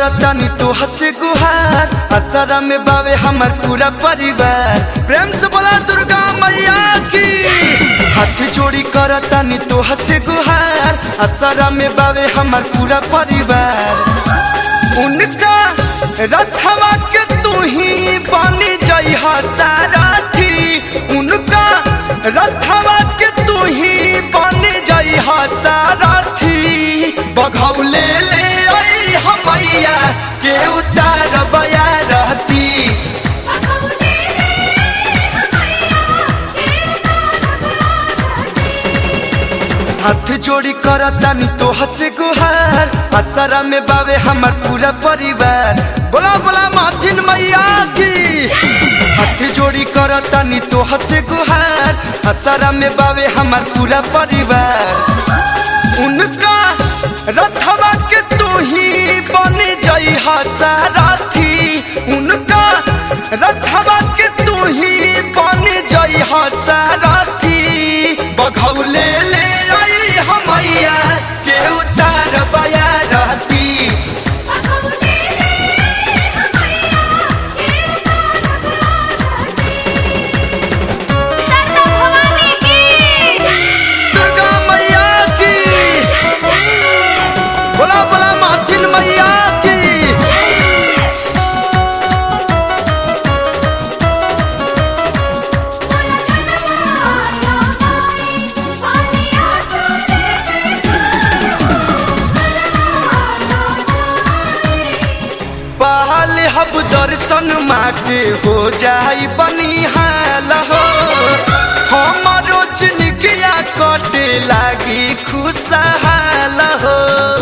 करतानी तो हसे गुहार असरा में बावे हमर पूरा परिवार प्रेम से बोला दुर्गा मैया की हाथ जोड़ी करतानी तो हसे गुहार असरा में बावे हमर पूरा परिवार उनका रथवा के तू ही बनी जई सारथी उनका रथवा के तू ही बनी जई सारथी बघौले ले आई हमैया के उतार बया रहती हाथ जोड़ी करतानी तो हसे गुहार असरा में बावे हमर पूरा परिवार बोला बोला माथिन मैया की हाथ जोड़ी करतानी तो हसे गुहार असरा में बावे हमर पूरा परिवार उनका रथवा के तू ही बन जई सारथी उनका रथवा के तू ही बन जई सारथी बघौले ले आई हमैया के उतार बया रहती सरदा भवानी की दुर्गा मैया की बोला बोला माथिन मैया की पहल हब दर्शन माके हो जाई बनिहाल हो हमारो चिनकिया कटे लागी खुशहाल हो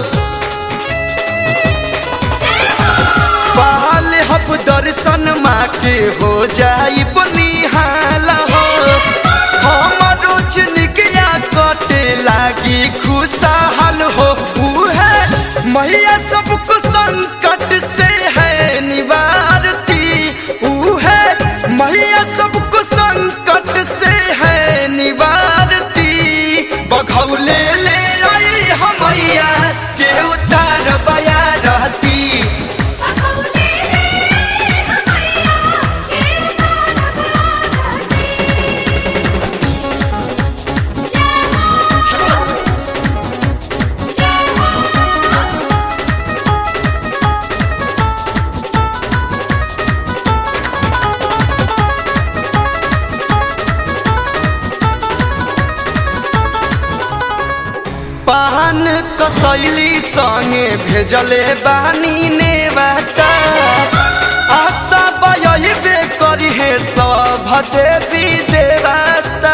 पहल हब दर्शन माके हो जाई बनिहाल हो हमारो चिनकिया कटे लागी खुशहाल हो उहे मैया सबको संकट से है निवारती उहे मैया सबको संकट से है निवारती बघौले ले आई हमैया के उतार बया रहती पान कसैली संगे भेजले बानी ने बाटा आशा बयबे करी हे सब देवी देवता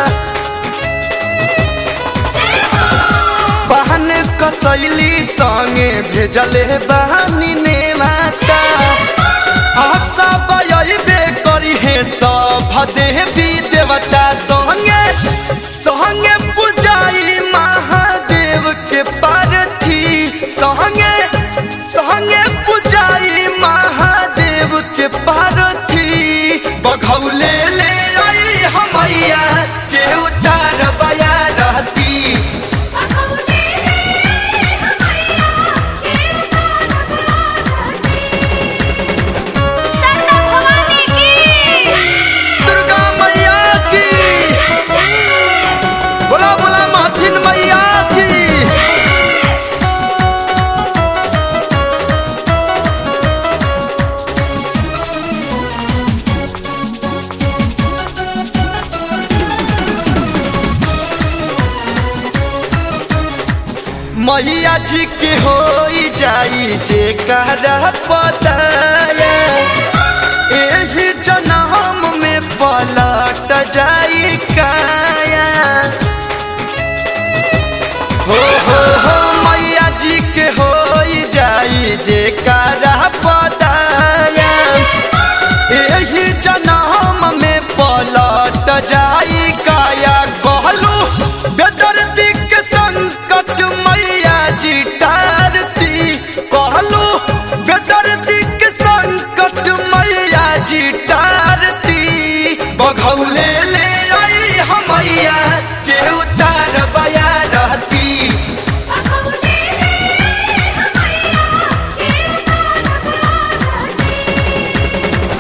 पान कसैली संगे भेजले बानी ने बाटा आशा बयबे करी हे सब देवी देवता संगे संगे पूजाई महादेव के पार्थी संगे संगे पूजाई महादेव के पार्थी बघौले ले आई हमैया के उतार बया रहती सरदा भवानी की दुर्गा मैया की बोला बोला माथिन मैया की मैया जी के हो जाई जे करा पताया एही जन्म में पलट जाई काया हो हो हो मैया जी के हो जाई जे करा पताया एही जन्म में पलट जाई काया कहलू बेदर्दी के संकट मैया जी टारती कहलू बेदर्दी के संकट मैया जी टारती बघौले ले आई हमैया के उतार बया रहती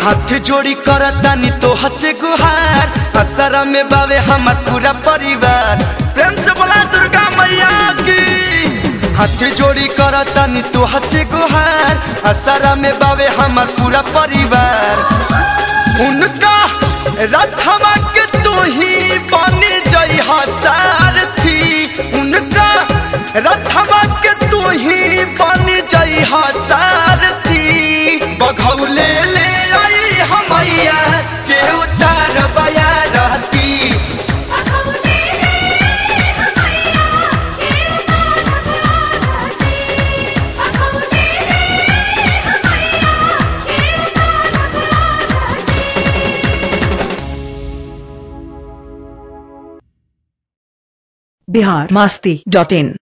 हाथ जोड़ी करतानी तो हसे गुहार असरा में बावे हमार पूरा परिवार प्रेम से बोला दुर्गा मैया की हाथ जोड़ी करतानी तो हसे गुहार असरा में बावे हमार पूरा परिवार उनका रथमा के तू ही बन जई सारथी उनका रथमा के तू ही बन जई सारथी बघौले ले आई हमैया के उतार बया रहती बिहार मास्ती डॉट इन